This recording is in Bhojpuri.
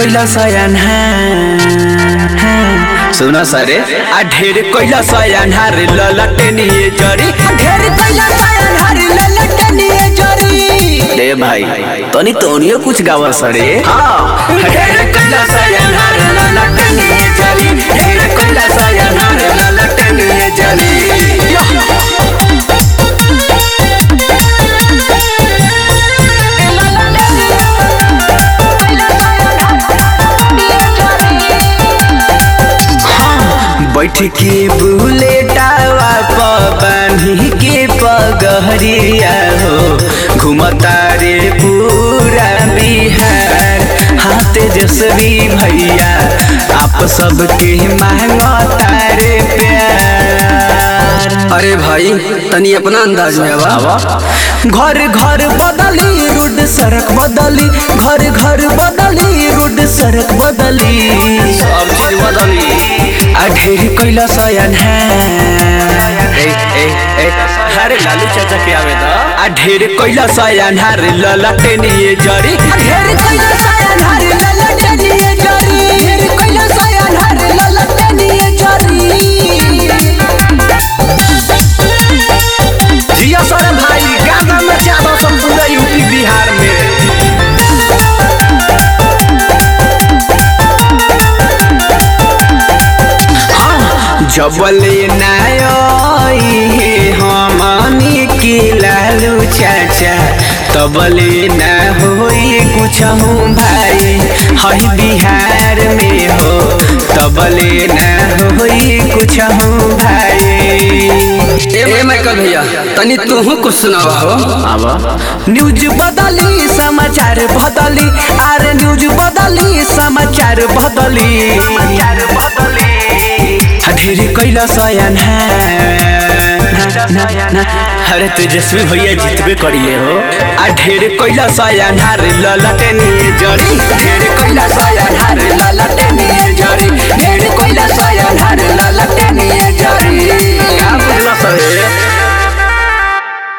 कैला सयान सुन सरे आ ढेर कैला सयान हार ललटनिए जरी ढेर कैला सयान हरी ललटनिए जरी रे भाई तनी तोनियो कुछ गावा सरे हाँ ढेर कैला सयान हार ललटनिए जरी ढेर कैला सयान हार ललटनिए जरी बैठ के बुलेटावा पबानी के पगहरिया हो घुमता रे पूरा बिहार हाँ तेजस्वी भैया आप सबके मांगता रे प्यार अरे भाई तनी अपना अंदाज में आवा घर घर बदली रोड सड़क बदली घर घर बदली रोड सड़क बदली सब चीज बदली आ ढेर कैला सयान है ए ए ए अरे लालू चाचा के आवे दा आ ढेर कैला सयान हार ललटनिए जरी ढेर कैला सयान हरी ललटनिए जरी ढेर कैला सयान हरी ललटनिए जरी जिया सर भाई गाना में ज्यादा संपूर्ण यूपी बिहार में जबले नाई हमनी के लालू चाचा तबले न होई कुछ हूँ भाई हई बिहार में हो तबले न होई कुछ हूँ भाई ए माइकल भैया तनी तू कुछ सुनावा हो न्यूज बदली समाचार बदली आर न्यूज बदली समाचार बदली ढेर कैला सयान अरे तेजस्वी भैया जीतबे करिए हो आ ढेर कैला सयान हार ललटनिए जरी ढेर कैला सयान हार ललटनिए जरी ढेर कैला सयान हार ललटनिए